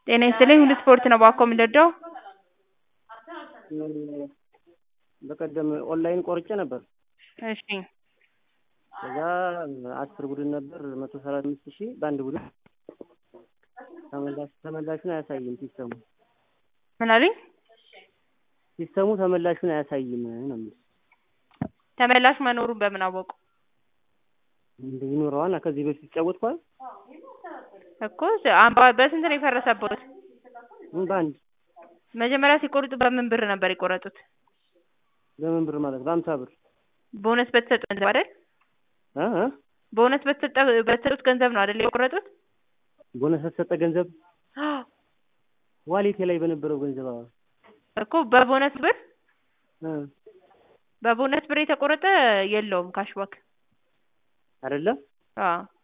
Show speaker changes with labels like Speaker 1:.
Speaker 1: ጤና ይስጥልኝ ሁሉ ስፖርት ነው ባኮ የምንወደው
Speaker 2: በቀደም ኦንላይን ቆርጬ ነበር።
Speaker 1: እሺ
Speaker 2: ከዛ አስር ቡድን ነበር መቶ ሰላሳ አምስት ሺህ በአንድ ቡድን ተመላሽ ተመላሹን አያሳይም ሲስተሙ
Speaker 1: ምን አሉኝ?
Speaker 2: ሲስተሙ ተመላሹን አያሳይም ነው የሚለው።
Speaker 1: ተመላሽ መኖሩን በምን አወቁ?
Speaker 2: እንደ ይኖረዋል ከዚህ በፊት ሲጫወትኳል
Speaker 1: እኮ አምባ በስንት ነው የፈረሰበት?
Speaker 2: በአንድ
Speaker 1: መጀመሪያ ሲቆርጡ በምን ብር ነበር የቆረጡት?
Speaker 2: በምን ብር ማለት በአምሳ ብር
Speaker 1: ቦነስ በተሰጠ ገንዘብ አይደል?
Speaker 2: እ እ
Speaker 1: ቦነስ በተሰጠ በተሰጡት ገንዘብ ነው አይደል የቆረጡት?
Speaker 2: ቦነስ በተሰጠ ገንዘብ ዋሌቴ ላይ በነበረው ገንዘብ አዎ
Speaker 1: እኮ በቦነስ ብር
Speaker 2: እ
Speaker 1: በቦነስ ብር የተቆረጠ የለውም ካሽባክ
Speaker 2: አይደለም
Speaker 1: አዎ